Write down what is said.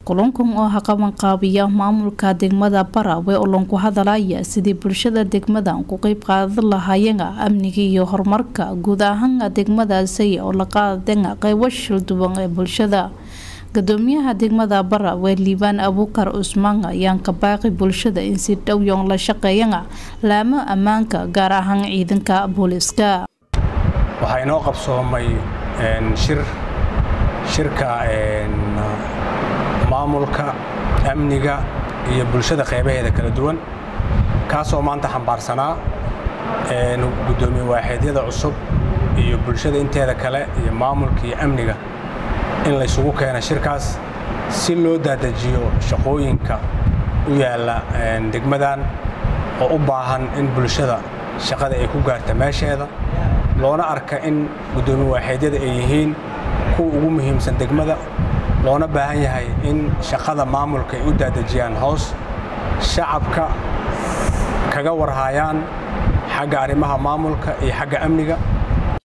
kulankan oo ha qabanqaabiya maamulka degmada Barawe oo lagu hadalaya sidii bulshada degmadan ku qayb qaadan lahaayeen amniga iyo horumarka guud ahaan degmadaasi oo la qaadan qaybo shil duwan ee bulshada gudoomiyaha degmada Barawe Liibaan Abuukar Usmaan ayaan ka baaqi bulshada in si dhow yoon la shaqeeyaan laamo ammaanka gaar ahaan ciidanka booliska waxaa inoo qabsoomay shir shirka maamulka amniga iyo bulshada qeybaheeda kala duwan kaasoo maanta xambaarsanaa gudoomiye waaxeedyada cusub iyo bulshada inteeda kale iyo maamulka iyo amniga in laysugu keena shirkaas si loo daadajiyo shaqooyinka u yaalla degmadan oo u baahan in bulshada shaqada ay ku gaarta meesheeda loona arka in gudoomiye waaxeedyada ay yihiin kuwa ugu muhiimsan degmada loona baahan yahay in shaqada maamulka ay u daadejiyaan hoos shacabka kaga warhaayaan xagga arrimaha maamulka iyo xagga amniga